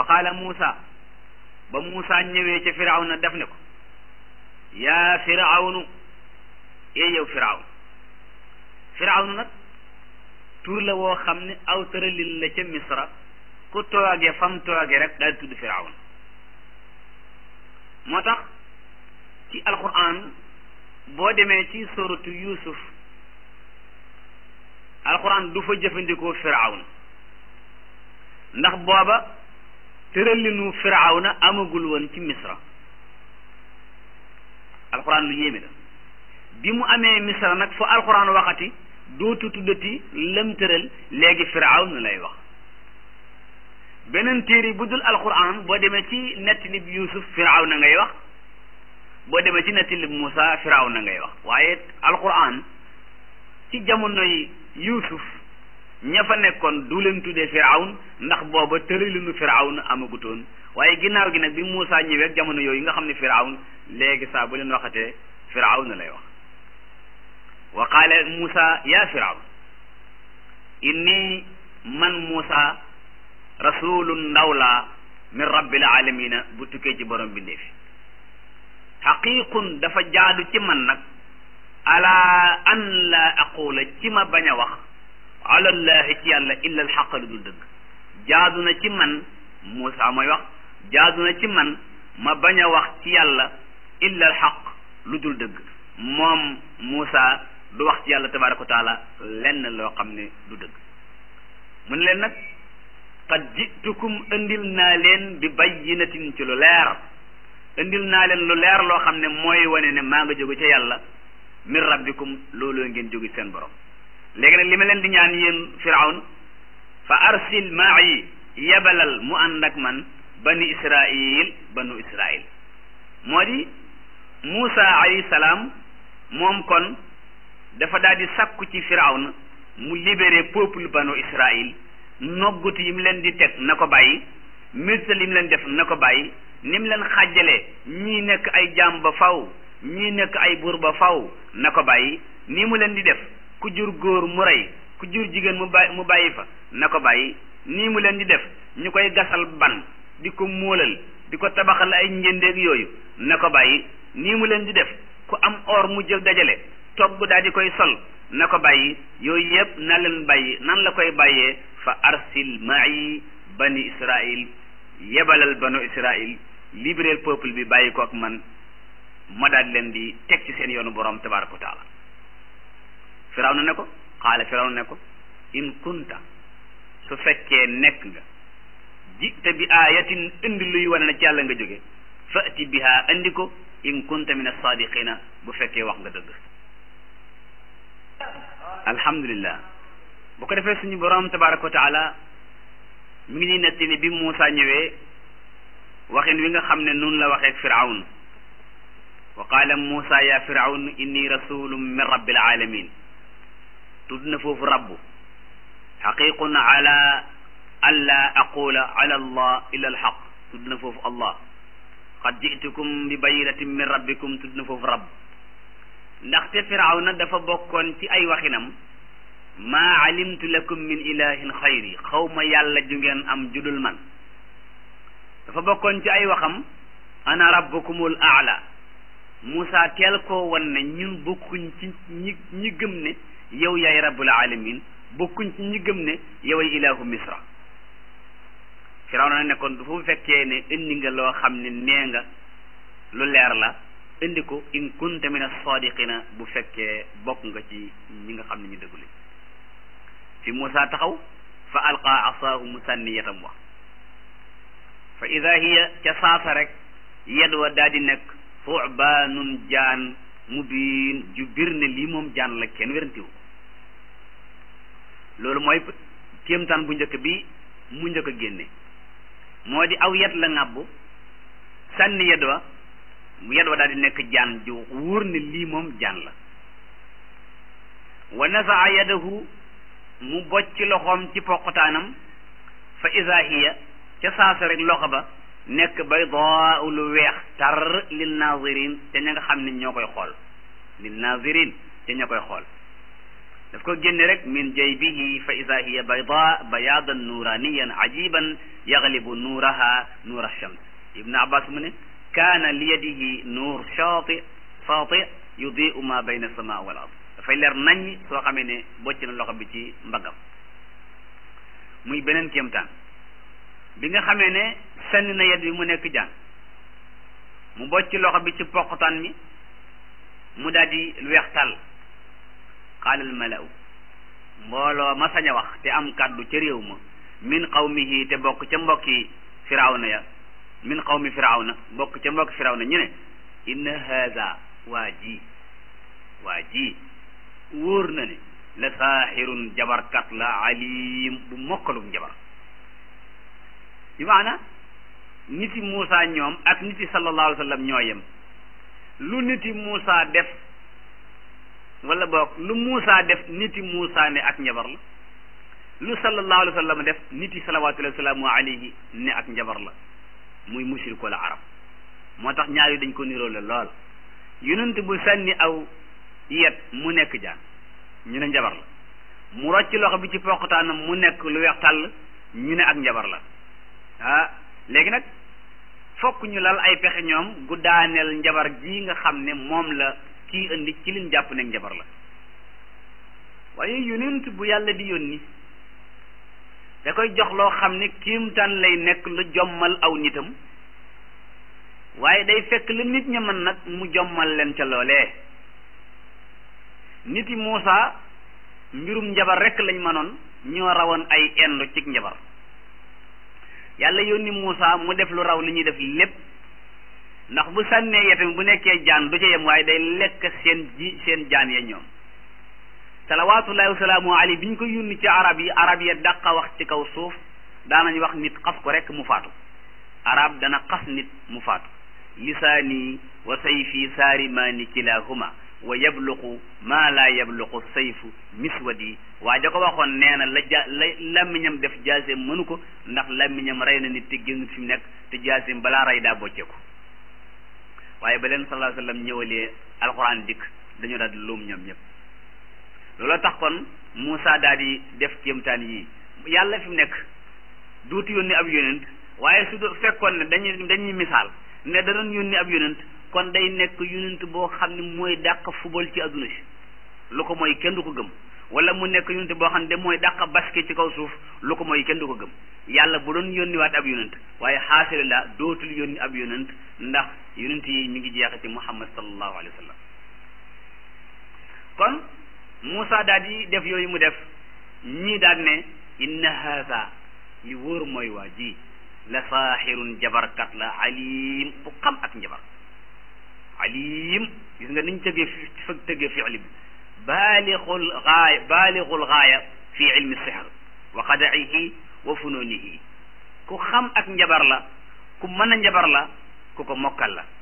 qaala Muusa ba Muusa ñëwee ca firawna def ne ko yaa firawnu ee yow firawn firawnu nag tur la woo xam ne aw tëralin la ca misra ku tooge fam tooge rek daal tudd firawn moo tax ci alquran boo demee ci suratu yusuf alquran du fa jëfandikoo firawn ndax booba tëralinu firawna amagul woon ci misra alquran lu yéeme la bi mu amee misra nag fu alquran waxati dootu tuddati lëm tëral léegi firawn lay wax beneen téere bu dul alquran boo demee ci nettali bi yusuf firawna ngay wax boo demee ci nettali bi Muusa firawna ngay wax waaye alquran ci jamonoy yusuf ña fa nekkoon du leen tuddee firawn ndax booba tëralinu firawn amagutoon waaye ginnaaw gi nag bi Muusa ñëwee jamono yooyu nga xam ne firawn léegi saa bu leen waxatee firawn lay wax wa qaala Muusa yaa firawn inni man Muusa rasulun ndaw laa min rabbil alamina bu tukkee ci borom bindee fi xaqiiqun dafa jaadu ci man nag ala an la aqula ci ma bañ a wax alallahi ci yàlla illa alxaq lu dul dëgg jaadu na ci man Muusa mooy wax jaadu na ci man ma bañ a wax ci yàlla illa alxaq lu dul dëgg moom Muusa du wax ci yàlla tabaraka wa taala lenn loo xam ne du dëgg mu ne leen nag qad jitukum indil naa leen bi bayyinatin ci lu leer indil naa leen lu leer loo xam ne mooy wane ne maa nga jóge ca yàlla min rabbikum looloo ngeen jóge seen borom léegi nag li ma leen di ñaan yéen firawn fa arsil ma'i yebalal mu ànd ak man bani israil banu israil moo di Muusa alayhi salaam moom kon dafa daal di sakku ci firawn mu libéré peuple banu israil noggutu yi mu leen di teg na ko bàyyi mirta li mu leen def na ko bàyyi ni mu leen xàjjalee ñii nekk ay jaam ba faw ñii nekk ay buur ba faw na ko bàyyi nii mu leen di def ku jur góor mu rey ku jur jigéen mu bàyyi mu bàyyi fa na ko bàyyi nii mu leen di def ñu koy gasal ban di ko móolal di ko tabaxal ay njëndeeg yooyu na ko bàyyi nii mu leen di def ku am or mu jël dajale togg daal di koy sol na ko bàyyi yooyu yëpp na leen bàyyi nan la koy bàyyee fa arsil ma'i bani israil yebalal banu israil libéral peuple bi bàyyi ko ak man ma daal leen di teg ci seen yoonu borom tabaraka wa taala firaw na ne ko xaala firaw na ne ko in kunta su fekkee nekk nga jita bi ayatin indi luy wane na ci yàlla nga jóge fati biha indi ko in kunta min as-sadiqina bu fekkee wax nga dëgg alhamdulillah bu ko defee suñu borom tabaraka wa taala mi ngi ñuy nettali bi Muusa ñëwee waxin wi nga xam ne nun la waxee firawn wa qaala Muusa ya firawn inni rasulun min rabbil alamin tudd na foofu rabbu xaqiqun ala alla aqula ala allah illa alxaq tudd na foofu allah qad jitukum bi bayinatin min rabbikum tudd na foofu rabb ndaxte firawna dafa bokkoon ci ay waxinam maa alimtu lakum min ilahin xayri xaw ma yàlla ju ngeen am judul man dafa bokkoon ci ay waxam ana rabbukumul aala Moussa teel koo wan ne ñun bokkuñ ci ñi ñi gëm ne yow yaay rabbul alamin bokkuñ ci ñi gëm ne yow ay ilahu misra firawna na nekkoon du fu fekkee ne indi nga loo xam ne nee nga lu leer la indi ko in kunta min as-sadiqina bu fekkee bokk nga ci ñi nga xam ne ñu dëggule fi Moussa taxaw fa alqa asaahu mu sànni yetam wax fa ida hiya ca saasa rek yed wa daa di nekk fubaanun jaan mubiin ju bir ne lii moom jaan la kenn wérantiwu loolu mooy kéemtaan bu njëkk bi mu njëkk a génne moo di aw yet la ŋàbbu sànni yed wa yed wa daal di nekk jaan ju wóor ne lii moom jaan la wa nasaa yadahu mu bocc loxoom ci poqutaanam fa ida hiya ca saasa rek loxo ba nekk baydaa lu weex tar lil nazirin te ña nga xam ne ñoo koy xool lil nazirin te ña koy xool daf ko génne rek min jaybihi fa ida hiya bayda bayadan nuraniyan ajiban yaglibu nuuraha nuur alshams ibnu abbas mu ne kaana li yadihi nuur shaati saati yudiu ma bayna alsama wal ard dafay leer nañ soo xamee ne bocc na loxo bi ci mbaggam muy beneen kéemtaan bi nga xamee ne sànni na yet bi mu nekk jaan mu bocc loxo bi ci poqtaan mi mu daal di lu weex tàll qaala al malaw mbooloo ma sañ a wax te am kàddu ca réew ma min qawmihi te bokk ca mbokki firawna ya min qawmi firawna bokk ca mbokki firawna ñu ne inna haza waa ji waa ji wóor na ne la saaxirun jabarkat la alim bu mokkalum jabar bi maana niti Muusa ñoom ak niti sallallahu alayhi wa sallam ñoo yem lu niti Muusa def wala boog lu Muusa def niti Muusa ne ak njabar la lu sallallahu alayhi wa sallam def niti salawatullahi wasalaamu alayhi ne ak njabar la muy mushrik wala arab moo tax ñaar yi dañ ko niroo la lool yonent bu sànni aw yet mu nekk jaan ñu ne njabar la mu rocc loxo bi ci poqataanam mu nekk lu weex tàll ñu ne ak njabar la ah léegi nag fokk ñu lal ay pexe ñoom gu daaneel njabar ji nga xam ne moom la kii indi ci liñ jàpp ne njabar la waaye yonent bu yàlla di yónni da koy jox loo xam ne kiimtaan lay nekk lu jommal aw nitam waaye day fekk la nit ña mën nag mu jommal leen ca loolee nit yi Muusa mbirum njabar rekk lañ mënoon ñoo rawoon ay endu cig njabar yàlla yónni Muusa mu def lu raw li ñuy def lépp ndax bu sànnee yetam bu nekkee jaan du ca yem waaye day lekk seen ji seen jaan ya ñoom salawaatullahi wasalaamu alayhi bi ñu ko yónni ci arab yi arab ya dàqa wax ci kaw suuf daanañ wax nit xas ko rekk mu faatu arab dana xas nit mu faatu lisaani wa sayfi saarimaani kilahuma wa yabluqu maa laa yabluqu sayfu miswadi waa ja ko waxoon nee na la ja la làmmiñam def jaaseem mënu ko ndax làmmiñam rey na nit te génn fi mu nekk te jaaseem balaa rey daa bocceeku waaye ba leen sallallahu alayhi wa sallam ñëwalee alxuraan dikk dañoo daal di luum ñoom ñëpp looloo tax kon Moussa daal di def kéemtaan yii yàlla fi mu nekk duutu yónni ab yonent waaye su fekkoon ne dañuy dañuy misaal ne da doon yónni ab yonent kon day nekk yonent boo xam ne mooy dàq fubal ci adduna si lu ko mooy kenn du ko gëm wala mu nekk yonent boo xam ne mooy dàq basket ci kaw suuf lu ko mooy kenn du ko gëm yàlla bu doon yónniwaat ab yonent waaye xaasile la dootul yónni ab yonent ndax yonent yi mi ngi jeexe ci muhammad sallallahu alayhi wa sallam kon Moussa daal di def yooyu mu def ñii daal ne inna haza li wóor mooy waa ji la saaxirun jabarkat la alim bu xam ak njabar alim gis nga niñ tëggee fi fa tëggee fiili bi baalixul gaaya baalixul gaaya fi ilmi sihr wa qadaihi wa fununihi ku xam ak njabar la ku mën a njabar la ku ko mokkal la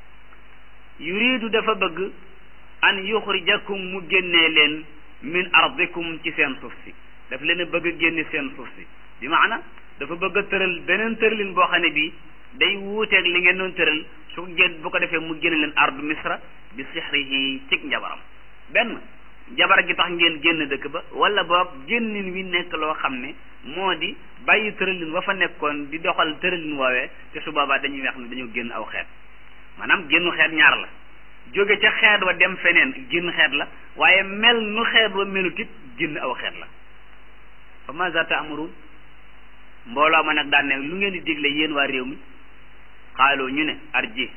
yuridu dafa bëgg an yuxrijakum mu génnee leen min ardikum ci seen suuf si daf leen a bëgg a génne seen suuf si bi maana dafa bëgg a tëral beneen tëralin boo xam ne bii day wuuteeg li ngeen doon tëral su génn bu ko defee mu génne leen ardu misra bi sixrihi cig njabaram benn jabar gi tax ngeen génn dëkk ba wala boog génnin wi nekk loo xam ne moo di bàyyi tëralin wa fa nekkoon di doxal tëralin woowee te su boobaa dañuy wax ne dañoo génn aw xeet maanaam génnu xeet ñaar la jóge ca xeet wa dem feneen génn xeet la waaye mel nu xeet wa melut it génn aw xeet la fa maza ta'murun mbooloo ma nag daan ne lu ngeen di digle yéen waa réew mi xaaloo ñu ne arji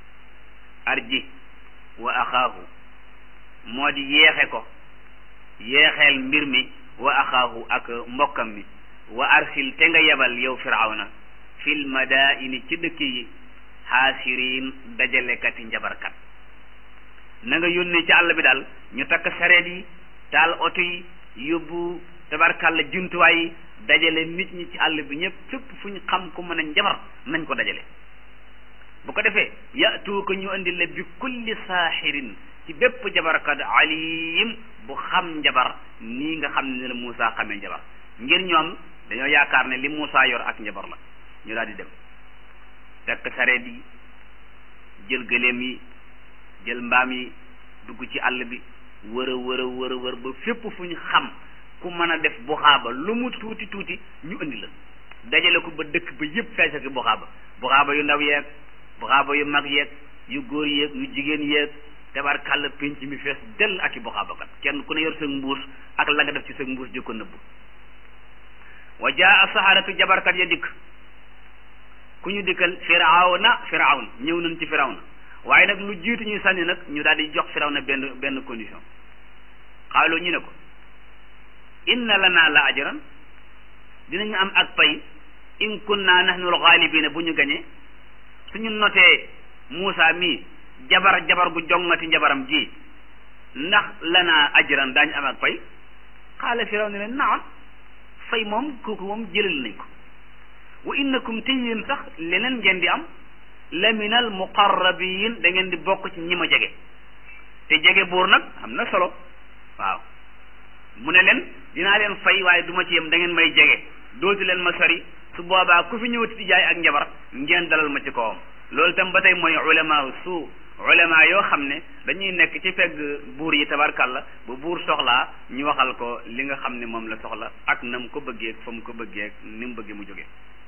arji wa axaahu moo di yeexe ko yeexeel mbir mi wa axaahu ak mbokkam mi wa arsil te nga yebal yow firawna fil madaini ci dëkk yi xaasiriin dajalekati njabarkat na nga yónnee ci àll bi daal ñu takk sareet yi taal oto yi yóbbu tabarkàlla jumtuwaay yi dajale nit ñi ci àll bi ñëpp fépp fu ñu xam ku mën a njabar nañ ko dajale bu ko defee yatu ko ñu indi la bi kulli saaxirin ci bépp jabarkat alim bu xam njabar nii nga xam ne la Moussa xamee njabar ngir ñoom dañoo yaakaar ne li Moussa yor ak njabar la ñu daal di dem tekk sareet yi jël gëléem yi jël mbaam yi dugg ci àll bi wër a wër a wër a wër ba fépp fu ñu xam ku mën a def buxaaba lu mu tuuti tuuti ñu indi la dajale ko ba dëkk ba yëpp fees ak buxaaba buxaaba yu ndaw yeeg buxaaba yu mag yeeg yu góor yeeg yu jigéen yeeg tabar kàll pénc mi fees dell ak i buxaaba kat kenn ku ne yor sa mbuus ak la nga def ci sa mbuus di ko nëbbu wa jaa saharatu jabarkat ya dikk ku ñu dikkal firawna firawna ñëw nañ ci firawna waaye nag lu jiitu ñuy sànni nag ñu daal di jox firawna benn benn condition xaaloo ñu ne ko inna lana la ajran dinañu am ak pay in kunna nahnu alxaalibina bu ñu gañee suñu notee Muusa mii jabar jabar gu jongati jabaram ji ndax lana ajran daañu am ak pay xaala firaw ne leen naam fay moom kooku moom jëlal nañ ko wa innakum te yéen sax leneen ngeen di am la min al muqarrabin da ngeen di bokk ci ñi ma jege te jege buur nag am na solo waaw mu ne leen dinaa leen fay waaye du ma ci yem da ngeen may jege dootu leen ma sori su boobaa ku fi ñëwati di jaay ak njabar ngeen dalal ma ci kawam loolu tam ba tey mooy ulama su ulama yoo xam ne dañuy nekk ci pegg buur yi tabarkàlla bu buur soxlaa ñu waxal ko li nga xam ne moom la soxla ak na mu ko bëggee fa mu ko bëggee ni mu bëggee mu jógee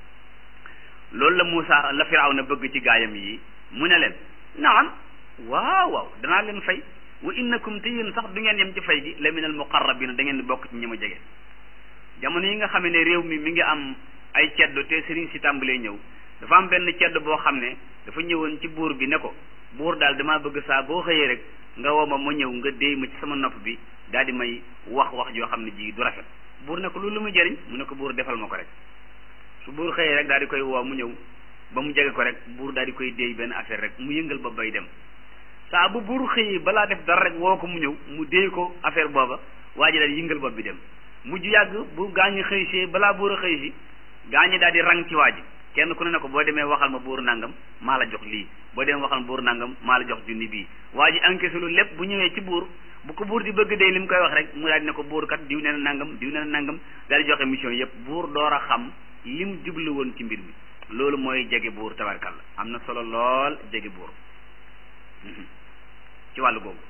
loolu la Moussa la Firawna bëgg ci gaayam yi mu ne leen naam waaw waaw danaa leen fay wa innakum te yéen sax du ngeen yem ci fay gi la min al muqarrabina da ngeen di bokk ci ñi ma jege jamono yi nga xam ne réew mi mi ngi am ay ceddo te sëriñ si tàmbalee ñëw dafa am benn ceddo boo xam ne dafa ñëwoon ci buur bi ne ko buur daal damaa bëgg saa boo xëyee rek nga woo ma ma ñëw nga déy ma ci sama nopp bi daal di may wax wax joo xam ne ji du rafet buur ne ko loolu lu muy jëriñ mu ne ko buur defal ma ko rek su buur xëyee rek daal di koy woo mu ñëw ba mu jege ko rek buur daal di koy déy benn affaire rek mu yëngal ba bay dem saa bu buur xëyee balaa def dara rek woo ko mu ñëw mu déy ko affaire booba waa ji daal yëngal bopp bi dem mujj yàgg bu gaañu xëy si balaa buur a xëy si gaañu daal di rang ci waa ji kenn ku ne ne ko boo demee waxal ma buur nangam maa la jox lii boo demee waxal ma buur nangam maa la jox junni bii waa ji encaissé lu lépp bu ñëwee ci buur bu ko buur di bëgg dee li mu koy wax rek mu daal di ne ko buur kat diw nee na nangam diw nee na nangam daal di joxe mission yëpp buur door a xam lim jublu woon ci mbir mi loolu mooy jege buur tabarkalla am na solo lool jege buur ci wàllu googu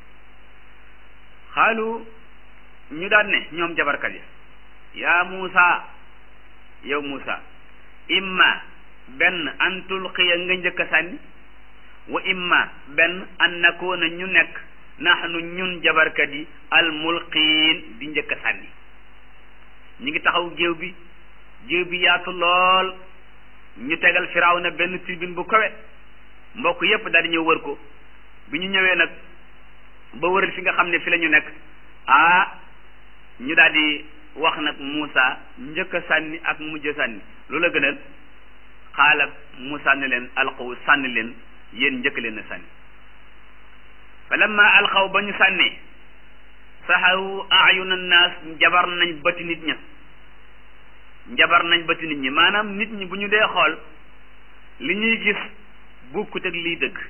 xaalu ñu daan ne ñoom jabarkat yi yaa Muusa yow Muusa imma benn an tulqiya nga njëkk a sànni wa imma benn an nakoona ñu nekk naxnu ñun jabarkat yi al mulqiin di njëkk a sànni ñu ngi taxaw géew bi géew bi yaatu lool ñu tegal Firawna benn tribune bu kawe mbokk yépp daal di ñëw wër ko bi ñu ñëwee nag ba wëral fi nga xam ne fi la ñu nekk ah ñu daal di wax nag Muusa njëkk a sànni ak mujj a sànni loolu la gënal xaala Muusa ne leen alqaw sànni leen yéen njëkk leen a sànni fa lamma alqaw ba ñu sànnee saxaru ayuna naas jabar nañ bëti nit ña njabar nañ bëti nit ñi maanaam nit ñi bu ñu dee xool li ñuy gis bukkut ak lii dëgg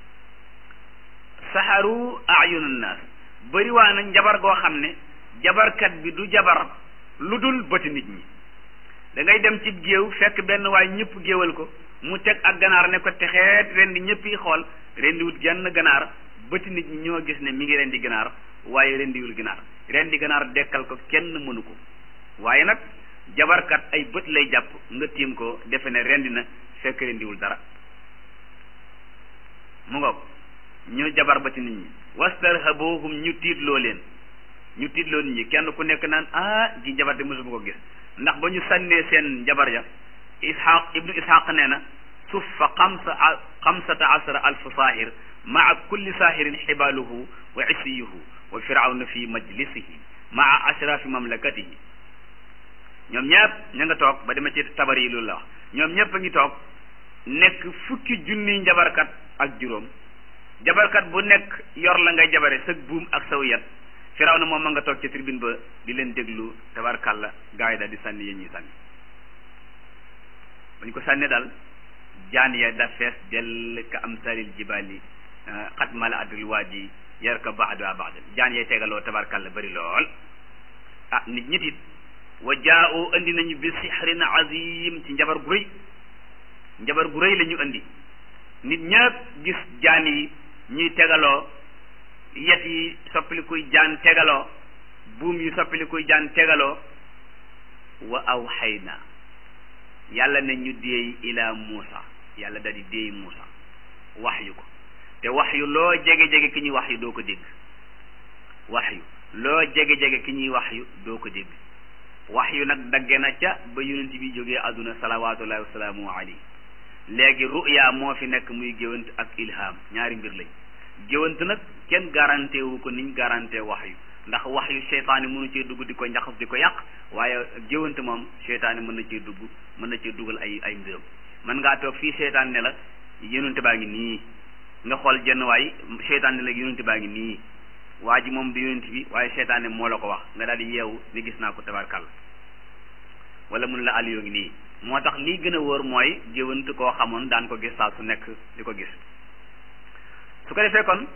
saxaru ayuna naas bëri waa na njabar goo xam ne jabarkat bi du jabar lu dul bëti nit ñi da ngay dem ci géew fekk benn waay ñëpp géewal ko mu teg ak ganaar ne ko texeet ren di ñëpp yi xool ren di wut genn ganaar bëti nit ñi ñoo gis ne mi ngi ren di ganaar waaye ren diwul ganaar ren di ganaar dekkal ko kenn mënu ko waaye nag jabarkat ay bët lay jàpp nga tiim ko defe ne rendi na fekk ren diwul dara mu ngoog ñu jabar bëti nit ñi wastarhabuhum ñu tiitloo leen ñu tiitloo nit ñi kenn ku nekk naan ah ji jabar de mosuma ko gis ndax ba ñu sànnee seen jabar ja ishaq ibnu ishaq nee na suffa xamsa xamsata asara alfu saahir maa kulli saahirin xibaaluhu wa isiyuhu wa firawna fi majlisihi maa ashrafi mamlakatihi ñoom ñëpp ña nga toog ba dema ci tabar yi loolu la wax ñoom ñëpp a ngi toog nekk fukki junniy njabarkat ak juróom jabarkat bu nekk yor la ngay jabare sëg buum ak saw yat firaw na moom ma nga toog ci tribune ba di leen déglu tabarkàlla gaa yi daal di sànni yéen ñuy sànni bañ ko sànni daal jaan ya da fees dell ka am salil jibaali xat mala adul waaji yar ka baxda baxda jaan yay tegaloo tabarkàlla bari lool ah nit ñit it wa jaa'u andi nañu bi sixrin azim ci njabar gu rëy njabar gu rëy la ñu andi nit ñëpp gis jaan yi ñuy tegaloo yet yi soppilikuy jaan tegaloo buum yi soppilikuy jaan tegaloo wa awxayna yàlla ne ñu déey ila Muusa yàlla da di déey Muusa wax yu ko te wax yu loo jege-jege ki ñuy wax yu doo ko dégg wax yu loo jege-jege ki ñuy wax yu doo ko dégg wax yu nag dagge na ca ba yonent bi jógee àdduna salawaatullahi wasalaamu alayhi léegi ruya moo fi nekk muy géwant ak ilham ñaari mbir lañ géwant nag kenn garanté wu ko niñ garanté wax yu ndax wax yu seytaane mënu cee dugg di ko njaxas di ko yàq waaye géwant moom seytaane mën na cee dugg mën na cee dugal ay ay mbiram mën ngaa toog fii seytaan ne la yonent baa ngi nii nga xool jenn waay seytaan ne la yonent baa ngi nii waa ji moom du yonent bi waaye seytaane moo la ko wax nga daal di yeewu ni gis naa ko tabarkàlla wala mun la Aliou ngi nii moo tax lii gën a wóor mooy géwant koo xamoon daan ko gis saa su nekk di ko gis su ko defee kon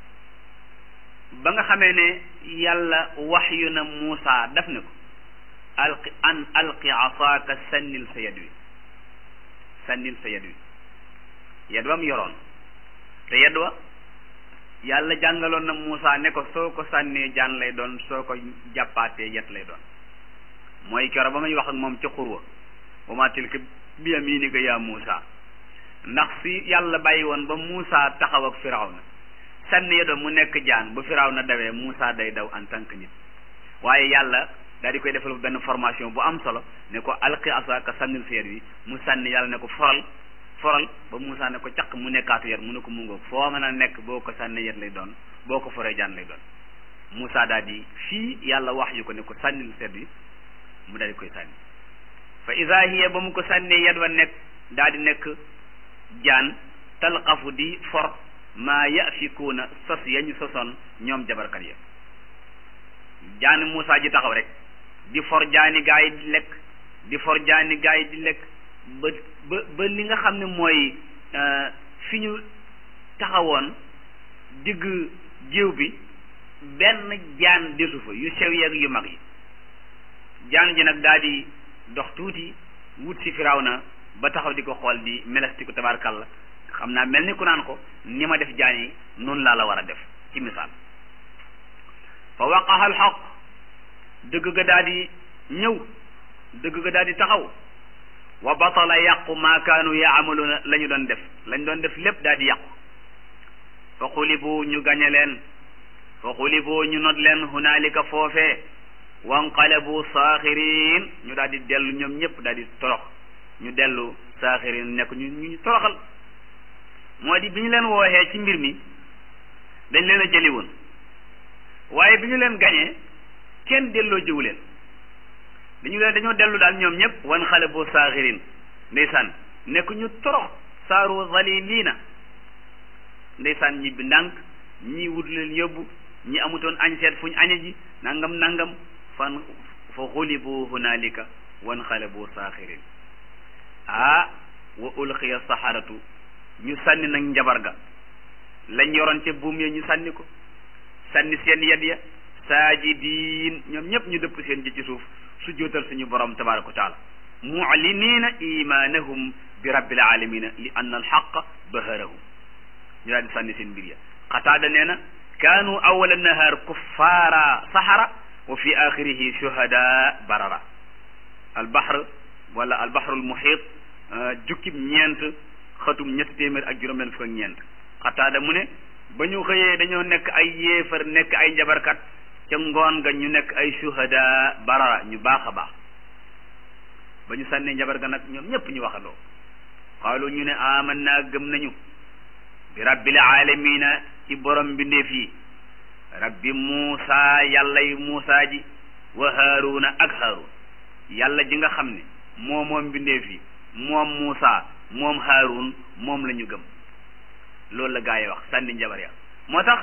ba nga xamee ne yàlla wax yu na Muusa daf ne ko alqi an alqi asaaka sànnil sa yad wi sànnil sa yad wi yad wam yoroon te yad wa yàlla jàngaloon na Muusa ne ko soo ko sànnee jaan lay doon soo ko jàppaatee yet lay doon mooy kero ba may wax ak moom ca xurwa wa ma tilka bi yaminika yaa Muusa ndax si yàlla bàyyi woon ba Muusa taxaw ak Firawna sànni yado mu nekk jaan bu Firawna dawee Muusa day daw en tant que nit waaye yàlla daal di koy defal benn formation bu am solo ne ko alqi asaaka sànnil sa yet wi mu sànni yàlla ne ko foral foral ba Muusa ne ko caq mu nekkaatu yet mu ne ko mu ngoog foo mën a nekk boo ko sànni yet lay doon boo ko foree jaan lay doon Muusa daal di fii yàlla wax yu ko ne ko sànnil sa yet wi mu daal di koy sànni fa ida hiya ba mu ko sànnee yet wa nekk daal di nekk jaan talqafu di for maa yafikuuna sos yañu sosoon ñoom jabarkat ya jaani Muusa ji taxaw rek di for jaani gaa yi di lekk di for jaani gaa yi di lekk ba ba ba li nga xam ne mooy fi ñu taxawoon digg géew bi benn jaan desu fa yu sew yeeg yu mag yi jaan ji nag daal di dox tuuti wut si Firawna ba taxaw di ko xool di melestiku tabarkalla xam naa mel ni ku naan ko ni ma def jaan yi noonu laa la war a def ci misaal fa waqaha alxaq dëgg ga daal di ñëw dëgg ga daal di taxaw wa batala yàqu maa kaanu yaamaluuna la ñu doon def lañ doon def lépp daal di yàqu fa xulibu ñu gañe leen fa xulibu ñu not leen hunaalika foofee wanqalabu saaxirin ñu daal di dellu ñoom ñëpp daal di torox ñu dellu saaxirin nekk ñu ñu toroxal moo di bi ñu leen wooxee ci mbir mi dañ leen a jëli woon waaye bi ñu leen gañee kenn delloo jiwu leen dañu leen dañoo dellu daal ñoom ñëpp wanqalabu saaxirin ndeysaan nekk ñu torox saaru zaliliina ndeysaan ñi bi ndànk ñii wut leen yóbbu ñi amutoon añ seet fu ñu añe ji nangam nangam fan fa xulibu hunaalika wanqalabu saaxirin ah wa ulqiya saxaratu ñu sànni nag njabar ga lañ yoroon ca buum ya ñu sànni ko sànni seen yad ya saajidiin ñoom ñëpp ñu dëpp seen ji ci suuf su jootal suñu borom tabaraka wa taala mucliniina imaanahum bi rabbil alamina li anna alxaqa baharahum ñu daal di sànni seen mbir ya xataada nee na kaanu awala nahaar kuffaara saxara wa fi axirihi shuhada barara albahr wala albahrul muhit jukkib ñeent xatum ñetti téeméer ak juróom benn fukk ak ñeent xataada mu ne ba ñu xëyee dañoo nekk ay yéefar nekk ay njabarkat ca ngoon ga ñu nekk ay shuhada barara ñu baax a baax ba ñu sànnee njabar ga nag ñoom ñëpp ñu waxandoo xaalu ñu ne aman naa gëm nañu bi rabbil alamina ci borom mbindeef yi rabbi muusa yàlla yi muusa ji wa haaruna ak haarun yàlla ji nga xam ne moom moom mbindeef yi moom muusa moom haarun moom la ñu gëm loolu la gaa yi wax sànni njabar ya moo tax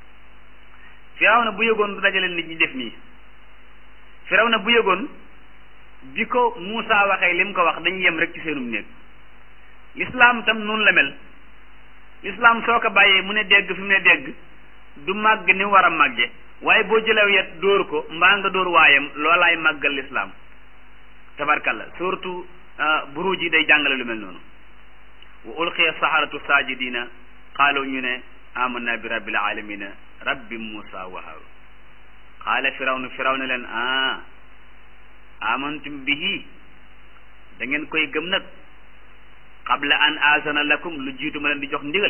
firaw na bu yëgoon du dajale nit ñi def nii firaw na bu yëgoon bi ko muusa waxee li mu ko wax dañu yem rek ci seenum néeg lislaam tam noonu la mel lislaam soo ko bàyyee mu ne dégg fi mu ne dégg du màgg ni war a màgge waaye boo jëlew yet dóor ko mbaa nga dóor waayam loolaay màggal lislaam tabarkalla surtout buruj yi day jàngale lu mel noonu wa ulqiya saharatu sajidina qaalu ñu ne amanna bi rabbil alamina rabbi Muusa wa Haarun qaala firawnu firawna leen ah amantum bihi da ngeen koy gëm nag qabla an aasana lakum lu jiitu ma leen di jox ndigal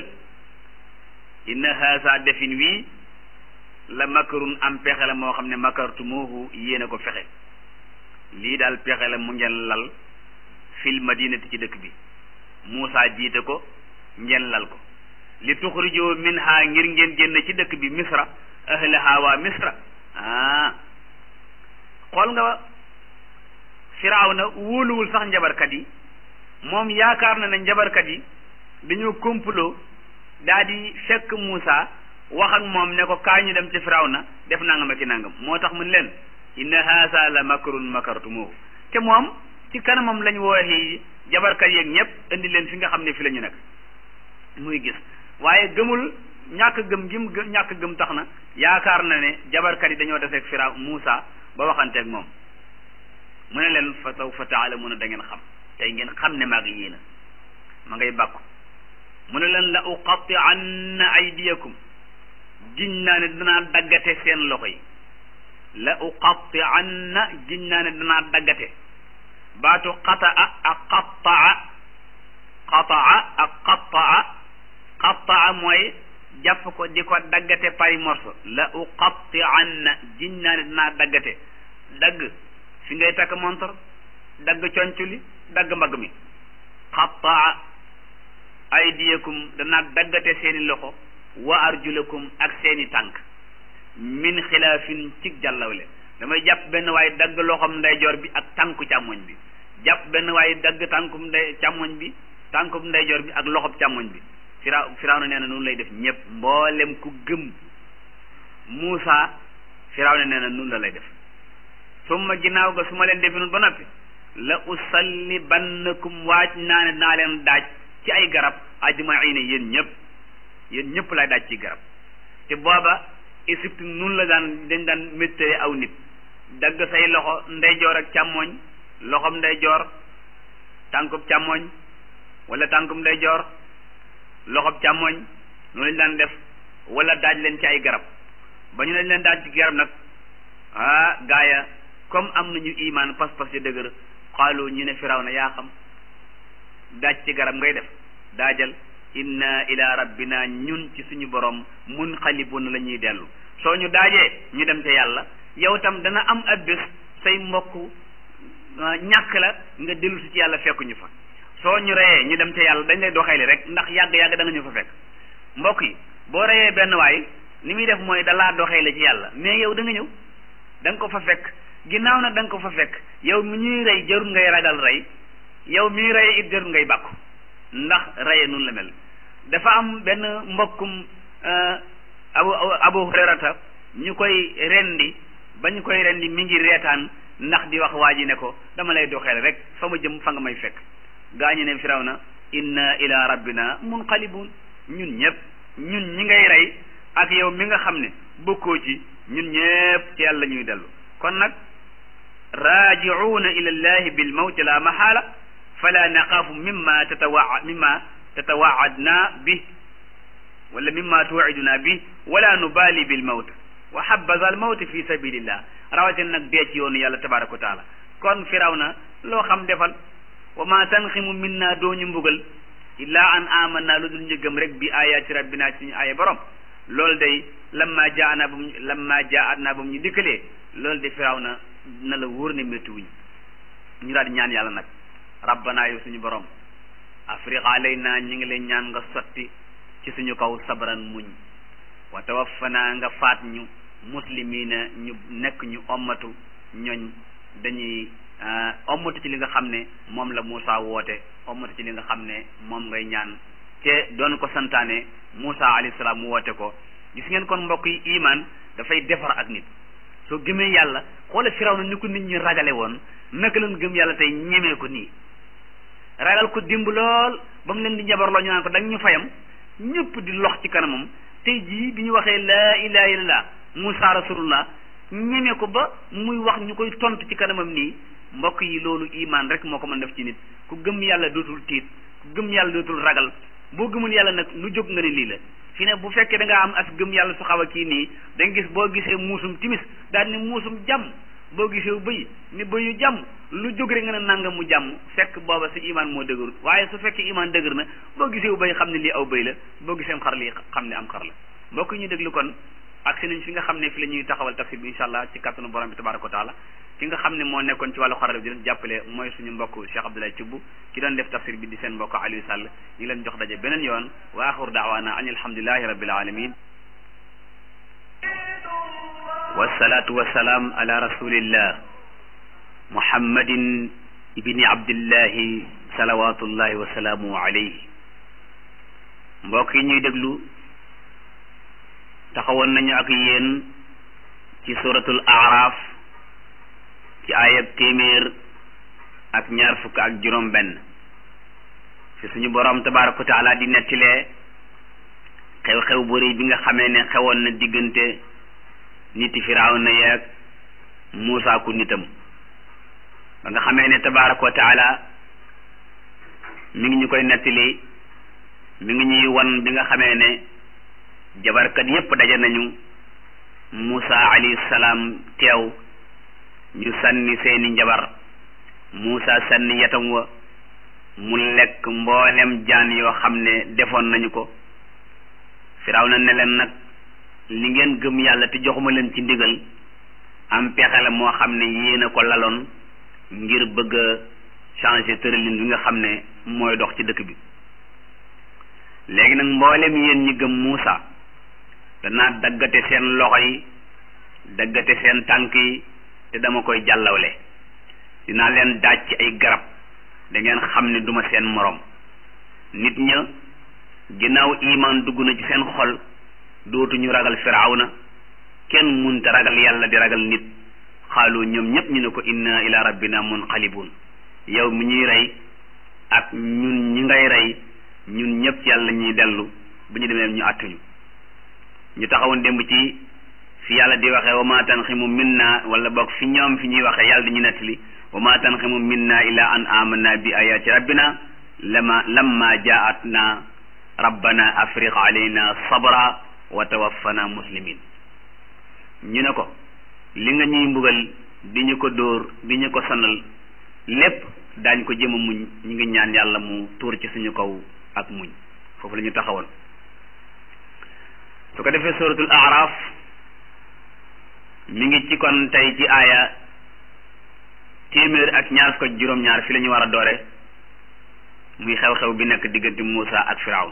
inna haasa defin wii la makarun am pexe la moo xam ne makartumuhu yéen a ko fexe lii daal pexe la mu ngeen lal fil madinati ci dëkk bi Muusa jiite ko ngeen lal ko li tuxrijoo minha ngir ngeen génn ci dëkk bi misra ahlaha waa misra ah xool nga firawna wóoluwul sax njabarkat yi moom yaakaar na ne njabarkat yi dañoo complot daa di fekk Muusa wax ak moom ne ko kaa ñu dem ci firawna def nangam ak i nangam moo tax mun leen inna haasa la makrun makartumuhu te moom ci kanamam lañ wooxi jabarkat yeeg ñëpp indi leen fi nga xam ne fi la ñu nekk muy gis waaye gëmul ñàkk gëm gi mu ñàkk gëm tax na yaakaar na ne jabarkat yi dañoo deseeg firaw Muusa ba waxanteeg moom mu ne leen fa sawfa taalamuuna da ngeen xam tey ngeen xam ne maag yéen a ma ngay bàkku mu ne leen la uqatti anna aydiyakum giñ naa ne danaa daggate seen loxo yi la uqatti anna giñ naa ne danaa daggate baatu qataa ak qattaa qataa ak qattaa qattaa mooy jàpp ko di ko daggate pari morso la uqatti anna giñ naa ne danaa daggate dagg fi ngay takk montor dagg conculi dagg mbagg mi qattaa aydiyakum danaa daggate seeni loxo wa arjulakum ak seeni tànk min xilaafin ci jàllawle damay jàpp benn waaye dagg loxom ndeyjoor bi ak tànku càmmoñ bi jàpp benn waaye dagg tànkum ndey càmmoñ bi tànkum ndeyjoor bi ak loxob càmmoñ bi fira firaaw na nee na noonu lay def ñëpp mboolem ku gëm Muusa firaaw na nee na noonu la lay def summa ginnaaw ga su ma leen definul ba noppi la usallibannakum waaj naa ne naa leen daaj ci ay garab ajmaina yéen ñëpp yéen ñëpp lay daaj ci garab te booba Égypte nun la daan dañ daan méttale aw nit dagg say loxo ndeyjoor ak càmmooñ loxom ndeyjoor tànkub càmmooñ wala tànkub ndeyjoor loxob càmmooñ noonu lañ daan def wala daaj leen ci ay garab ba ñu lañ leen daaj ci garab nag ah gaaya comme am nañu imaan pas-pas yu dëgër xaalu ñu ne firaw na yaa xam daaj ci garab ngay def daajal inna ila rabbina ñun ci suñu borom mun xalibun la ñuy dellu soo ñu daajee ñu dem ca yàlla yow tam dana am ab bés say mbokk ñàkk la nga dellu si ci yàlla fekkuñu fa soo ñu reyee ñu dem ca yàlla dañ lay doxeeli rek ndax yàgg-yàgg da nga ñu fa fekk mbokk yi boo reyee benn waay ni muy def mooy dalaa doxeeli ci yàlla mais yow da nga ñëw da nga ko fa fekk ginnaaw nag da nga ko fa fekk yow mi ñuy rey jarul ngay ragal rey yow mi rey it jarul ngay bàkku ndax reye nun la mel dafa am benn mbokkum abu abu hurayrata ñu koy rendi ba ñu koy rendi mi ngi reetaan ndax di wax waa ji ne ko dama lay doxeel rek fa ma jëm fa nga may fekk gaañu ne firaw na inna ila rabbina munqalibun ñun ñëpp ñun ñi ngay rey ak yow mi nga xam ne bokkoo ci ñun ñëpp ci yàlla ñuy dellu kon nag raaji'uuna ila llahi bil mawti la mahala fala naqaafu mimma tatawa mimma tatawaadna bi wala mimma tuiduna bi wala nubali bil mawt wa habaza al mawt fi sabilillah rawatina nag dee ci yoonu yàlla tabaraka wa taala kon firaw na loo xam defal wa ma tanximu minna doo ñu mbugal illa an amanna lu dul ñu gëm rek bi ayaati rabbina ci ñu aaya borom loolu day lamma jaana bam lamma jaatna ba mu ñu dikkalee loolu de firaw na na la wóor ne métti wuñ ñu daal di ñaan yàlla nag rabbana yow suñu borom afriq alayna ñi ngi leen ñaan nga sotti ci suñu kaw sabran muñ wa tawaffana nga faat ñu muslimina ñu nekk ñu ommatu ñooñ dañuy ommatu ci li nga xam ne moom la Moussa woote ommatu ci li nga xam ne moom ngay ñaan te doon ko santaane Moussa alayhi salaam mu woote ko gis ngeen kon mbokk yi iman dafay defar ak nit soo gëmee yàlla xoola firaw na ni ko nit ñi ragale woon naka leen gëm yàlla tey ñemee ko nii ragal ko dimb lool ba mu leen di njabarloo ñu naan ko da ñu fayam ñëpp di lox ci kanamam tey jii bi ñu waxee laa ilaha illallah Musa rasulullah ñeme ko ba muy wax ñu koy tontu ci kanamam nii mbokk yi loolu iman rek moo ko mën def ci nit ku gëm yàlla dootul tiit ku gëm yàlla dootul ragal boo gëmul yàlla nag lu jóg nga ne lii la fi ne bu fekkee da ngaa am as gëm yàlla su xaw a kii nii da nga gis boo gisee muusum timis daal ni muusum jàmm boo gisee bëy ni bëyu jàmm lu jóg rek nga ne nangam mu jàmm fekk booba sa imaan moo dëgërut waaye su fekkee imaan dëgër na boo gisee bëy xam ne lii aw bëy la boo gisee xar lii xam ne am xar la mbokk ñu déglu kon ak si nañ fi nga xam ne fi la ñuy taxawal tafsir bi incha allah ci kattanu borom bi tabaraka wa taala ki nga xam ne moo nekkoon ci wàllu xarala bi di leen jàppale mooy suñu mbokk Cheikh Abdoulaye Thioub ki doon def tafsir bi di seen mbokk Aliou Sall ñu ngi leen jox daje beneen yoon wa axiru daawaana an alhamdulilahi rabbil alamin wasalaatu wasalaam ala rasulillah muhammadin ibni abdillahi salawatullahi wasalaamu alayhi mbokk yi ñuy déglu taxawoon nañu ak yéen ci suratul aaraaf ci ayab téeméer ak ñaar fukk ak juróom benn fi suñu boroom tabaraka wa taala di nettilee xew-xew bu rëy bi nga xamee ne xewoon na diggante niti firawna yeeg Muusaa ku nitam ba nga xamee ne tabaraka wa taala mi ngi ñu koy nettali mi ngi ñuy wan bi nga xamee ne jabarkat yépp daje nañu Muusaa alayhi salaam teew ñu sànni seeni njabar Muusaa sànni yatam wa mu lekk mboolem jaan yoo xam ne defoon nañu ko Firawna ne leen nag li ngeen gëm yàlla te joxuma leen ci ndigal am pexe la moo xam ne yéen a ko laloon ngir bëgg a changer tëralin bi nga xam ne mooy dox ci dëkk bi léegi nag mboolem yéen ñi gëm Muusaa danaa daggate seen loxo yi daggate seen tànk yi te dama koy jàllawle dinaa leen daaj ci ay garab da ngeen xam ne duma seen moroom nit ña ginnaaw imaan dugg na ci seen xol dootuñu ragal firawna kenn munta ragal yàlla di ragal nit xaalu ñoom ñépp ñu ne ko inna ila rabbina munqalibun yow mi ñuy rey ak ñun ñi ngay rey ñun ñépp ci yàlla ñuy dellu bu ñu demee ñu àttuñu ñu taxawoon démb ci fi yàlla di waxee wa ma tanximu minna wala boog fi ñoom fi ñuy waxee yàlla di ñu nettali wa ma tanximu minna illa an amanna bi ayati rabbina lama lamma jaatna rabbana afriq alayna sabra wa tawaffana muslimin ñu ne ko li nga ñuy mbugal di ñu ko dóor di ñu ko sonal lépp daañ ko jëm a muñ ñu ngi ñaan yàlla mu tuur ci suñu kaw ak muñ foofu la ñu taxawoon su ko defee suratul araf mi ngi ci kon tey ci aaya téeméer ak ñaar fukk ak juróom-ñaar fi la ñu war a doore muy xew-xew bi nekk diggante Muusa ak Firawn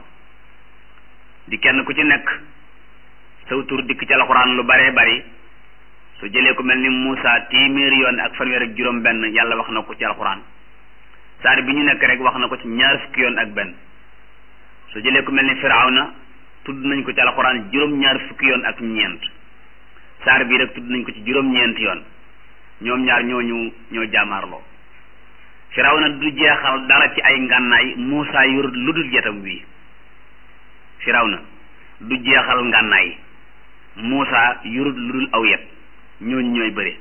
di kenn ku ci nekk saw tur dikk ci alxuraan lu baree bari su jëlee ku mel ni Muusa téeméer yoon ak fanweer ak juróom benn yàlla wax na ko ci alxuraan saar bi ñu nekk rek wax na ko ci ñaar fukki yoon ak benn su jëlee ku mel ni Firawna tudd nañ ko ci alxuraan juróom-ñaar fukki yoon ak ñeent saar bii rek tudd nañ ko ci juróom-ñeent yoon ñoom ñaar ñooñu ñoo jaamaarloo Firawna du jeexal dara ci ay ngànnaay Muusa yor lu dul yetam wii Firawna du jeexal ngànnaay Muusa yorut lu dul aw yet ñooñu ñooy bëre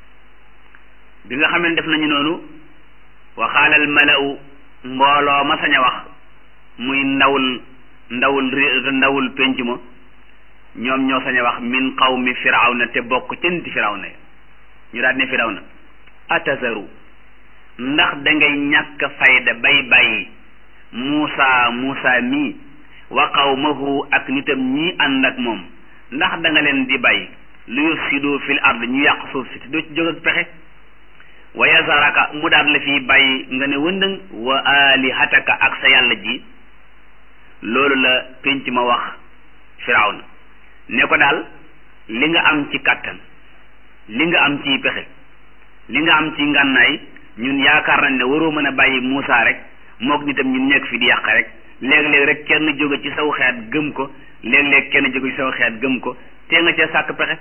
bi nga xam ne def nañu noonu waxaalal mala'u mbooloo ma sañ a wax muy ndawul ndawul ndawul penc ma ñoom ñoo sañ a wax min qawmi firawna te bokk ca niti firawna ñu daal ne firawna atazaru ndax dangay ñàkk fayda bay bàyyi muusa muusa mii wa qawmahu ak nitam ñii ànd ak moom ndax da nga leen di bàyyi lu yufsidu fil ard ñu yàq suuf si te doo ci jóg ak pexe wa yazaraka mu daal la fii bàyyi nga ne wëndëng wa alihataka ak sa yàlla ji loolu la pénc ma wax firawna ne ko daal li nga am ci kàttan li nga am ci pexe li nga am ci ngànnaay ñun yaakaar nañ ne waroo mën a bàyyi Muusa rek mook nitam ñun nekk fi di yàq rek léeg-léeg rek kenn jóge ci saw xeet gëm ko léeg-léeg kenn jóge ci saw xeet gëm ko te nga ca sàkk pexe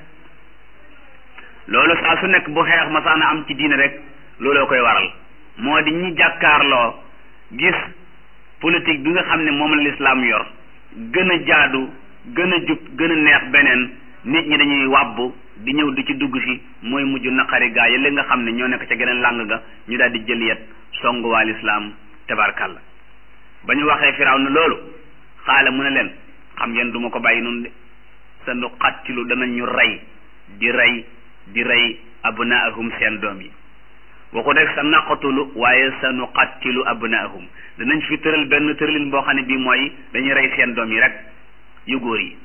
loolu saa su nekk bu xeex masaana am ci diine rek looloo koy waral moo di ñi jàkkaarloo gis politique bi nga xam ne moom la lislaam yor gën a jaadu gën a jub gën a neex beneen nit ñi dañuy wàbbu di ñëw di ci dugg si mooy mujj naqari gaa yi li nga xam ne ñoo nekk ca geneen làng ga ñu daal di jël yet songu waa lislaam tabarkalla ba ñu waxee firaw na loolu xaala mu ne leen xam ngeen du ma ko bàyyi noonu de sa nu xattilu danañ ñu rey di rey di rey abnaahum seen doom yi waxu rek sa naqatulu waaye sa nu xattilu abnaahum danañ fi tëral benn tëralin boo xam ne bii mooy dañuy rey seen doom yi rek yu góor yi